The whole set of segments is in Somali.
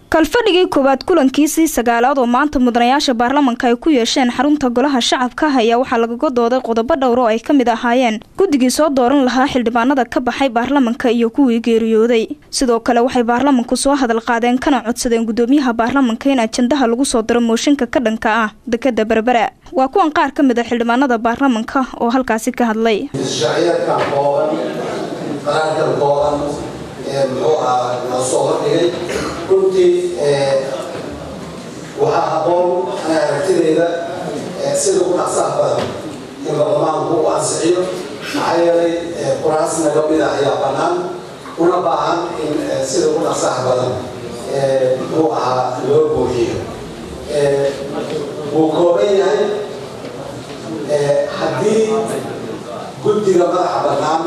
kalfadhigii koowaad kulankiisii sagaalaad oo maanta mudanayaasha baarlamanka ay ku yeesheen xarunta golaha shacabka ayaa waxaa lagaga dooday qodobo dhowr oo ay ka mid ahaayeen guddigii soo dooran lahaa xildhibaanada ka baxay baarlamanka iyo kuwii geeriyooday sidoo kale waxay baarlamanku soo hadal qaadeen kana codsadeen gudoomiyaha baarlamanka in ajandaha lagu soo daro mooshinka ka dhanka ah dekada berbera waa kuwan qaar ka mid a xildhibaanada baarlamanka oo halkaasi ka hadlay muxuu ahaa la soo hordhigay runtii waxaa habboon ana aragtidayda sida ugu dhaqsaha badan in baarlamaanku u ansixiyo maxaa yeelay quraas naga mida ayaa bannaan una baahan in sida ugu dhaqsaha badan muxuu ahaa loo buuxiyo wuu kooban yahay haddii guddiga madaxa bannaan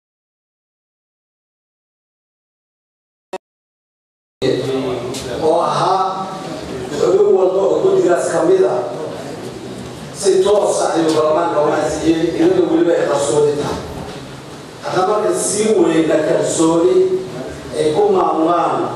oo ahaa xubin walba oo guddigaas ka mid a si toosa ayuu baarlamaanka u ansixiyey iyadoo weliba ay qarsoodi tahay hadda marka sii weyna kalsooni ay ku maamulaan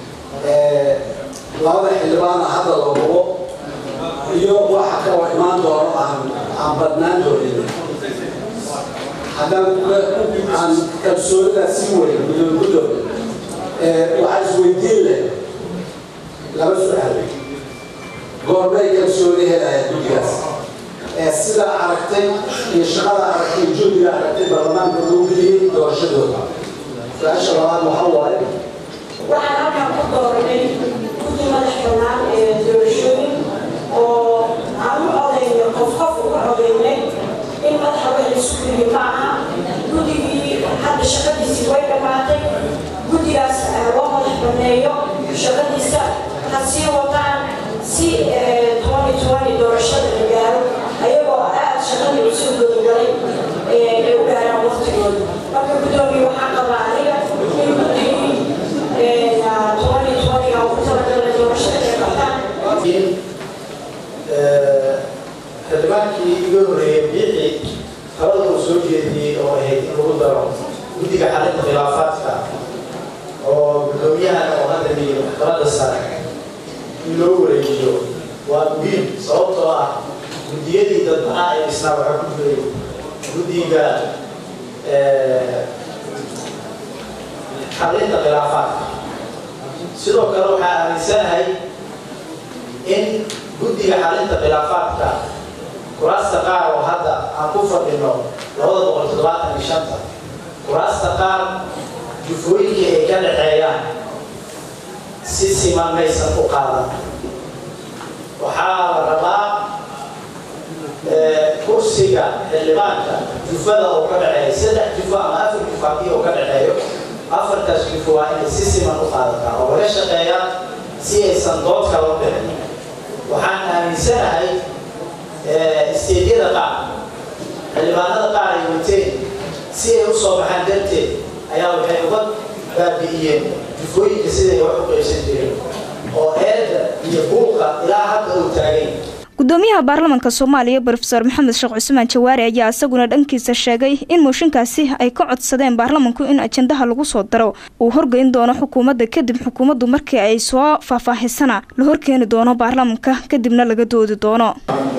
labada xildhibaana hadda la hubo iyo waxa kaloo imaan doono aan aan badnaan doonin haddaan aan kalsoonidaas sii weyna gudoomi gudoomi waxaa isweydiin leh laba su-aal goormay kalsooni helaya guddigaas sida aragtay iyo shaqada aragtay juhdiga aragtay baarlamaanka loo geliyey doorashadooda su-aasha labaad waxa waaye waxaan halkan ku dooranay guddi madax bannaan ee doorashooyin oo aan u codayno qof qof uga codaynay in madaxa wax laisu geliyo ma aha guddigii hadda shaqadiisii way dhammaatay guddigaas loo madax banneeyo shaqadiisa ha sii wataan si doorashada la gaaro ayagoo aad shaqadii usoo gudagalay ay u gaaraan waqtigooda marka guddoomiye waxaan qabaa aniga in guddigii ugu talagalay doorashada ay qabtaan xildhibaankii iga horreeyay biixi talada uu soo jeediyey oo ahayd in lagu daro guddiga xalinta khilaafaadka oo gudoomiyahana oo hadda liyo maxkamadda sare in loo wareejiyo waa muhiim sababtoo ah guddiyadii dadbanaa ee isnaa waxaa ku jiray guddiga xalinta khilaafaadka sidoo kale waxaa aaminsanahay in guddiga xalinta khilaafaadka kuraasta qaar oo hadda aan ku fadhino labada boqol toddobaatan iyo shanta kuraasta qaar jufooyinkii ay ka dhaxeeyaan si siman maysan u qaadan waxaa la rabaa kursiga xildhibaanka jufada oo ka dhaxeeya saddex jufo ama afar jufo haddii oo ka dhaxeeyo afartaas jufo waa inay si siman u qaadataa oo laga shaqeeyaa si aysan dood kala dhicin waxaan aaminsanahay isteedyada qaar xildhibaanada qaar ay wateen si ay u soo baxaan darteed ayaa waxay uga baabi'iyeen jufooyinka siday wax u qaybsan jireen oo eedda iyo buuqa ilaa hadda uu taagay gudoomiyaha baarlamanka soomaaliya brofeor maxamed sheekh cusmaan jawaari ayaa isaguna dhankiisa sheegay in mooshinkaasi ay ka codsadeen baarlamanku in ajandaha lagu soo daro uu horgeyn doono xukuumadda kadib xukuumaddu markii ay soo faahfaahisana la horkeeni doono baarlamanka kadibna laga doodi doono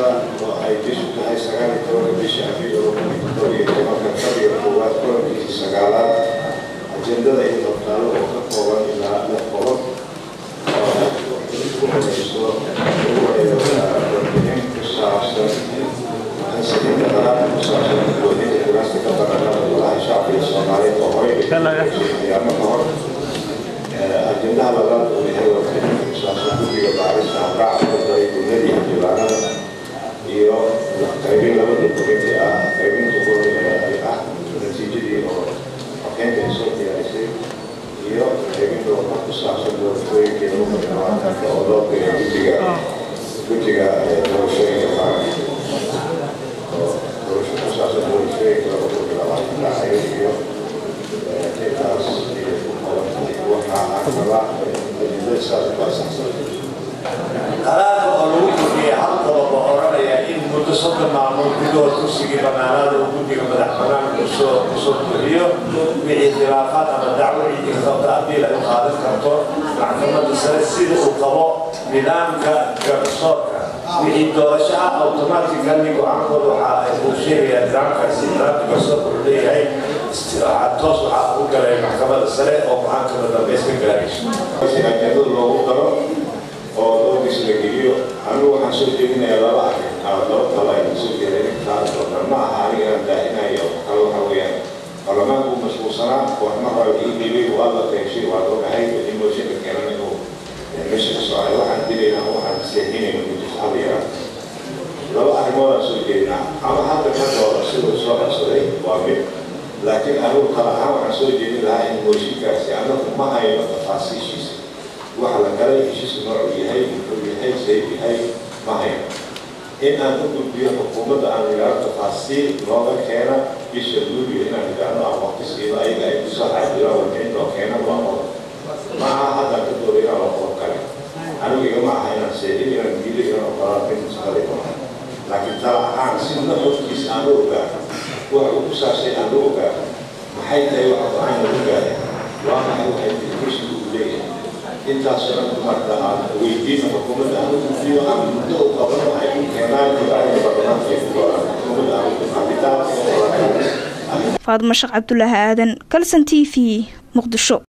ajendada iyo dabtaalo oo ka kooban ilaa lix qodob oo ku horeyso warbixin ku saabsan ansixinta qaraarka ku saabsan gudoominta kuraasta ka baranada golaha shacbiga soomaaliyeed oo horey ayaamo ka hor ajendaha labaad uu yahay warbixin ku saabsan guddiga baarista habraaca kordaya gudadii xildhibaanada iyo qaybin laba dokumeenti ah qaybinta ay ah natiijadii oo xogkeynta ay soo diyaarisay iyo qaybinta warqad ku saabsan doorashooyinkeeda umadhawaatanka oo loo geeyo guddiga guddiga doorashooyinka qaranka oo doorasho ku saabsan doorashooyinka laba kun iyo labaatan dhacayo iyo intaas iyo ku qabatay waxaa aan rabaa ajendada saas ku asaxsan qaraarka oo lagu kordhiyay hal qodob oo odhanaya in muddo soddon maalmood gudahood kursigii bannaanaada uu guddiga madax bannaan kusoo kusoo buuxiyo wixii khilaafaad ama dacwo ciddii ka qabta abiil ay u qaadan karto maxkamadda sare sida uu qabo nidaamka garsoorka wixii doorasho ah automatically go-aankooda waxa ay uu sheegayaa nidaamkaasi nidaamka garsoorka uu leeyahay toos waxaa u galay maxkamadda sare oo go-aankada dambeys ka gaarayso ajendada loogu daro oo doorkiis la geliyo anigu waxaan soo jeedinayaa laba arrin laba talo ay soo jeedeen intaan doonaan ma aha aniga inaan daahinayo kale waxa weeyaan baarlamaanku mashquulsanaa waxma raba ii dhiibay waa la qeybshay waa loogahay wixii mooshinka keenan inuu meesha ka socay waxaan dilaynaa waxaan seexinayna mujis hal yaraa laba arrimoodaan soo jeedinaa ama hadda ka dooro siduu soo codsaday waa mid laakiin anigu kala ahaan waxaan soo jeedin lahaa in mooshinkaasi anagu ma hayno tafaasiishiisa waxa la galay heshiisku noocuu yahay muxuu yahay sayb yahay ma hayno in aan u gudbiyo xukuumadda aan idhaahdo tafaasiil nooga keena bisha luuliyo inaan idhaahdo aan waqti siido ayaga ay kusoo xaajiraan warbixin oo keena waa qodob ma aha haddaan ka dooda inaan waa qodob kale anigu igama aha inaan seexin inaan diido inaan ogolaan mid shaqadii maaha laakiin tala ahaan si nuxurkiisa aan u ogaano waxa uu ku saabsay aan u ogaano maxay tahay waxa go-aan lagu gaaray waa maxay waxay educationku uu leeyahay intaasoo dhan dumarka aan weydiino xukuumadda aan u gudbiyo aan muddo u qabano waxay ku keenaan go'aanka baarlamaanka ay ku go'aan xukuumadda aan u cabitaan faadimo sheekh cabdulaahi aadan kalson t v muqdisho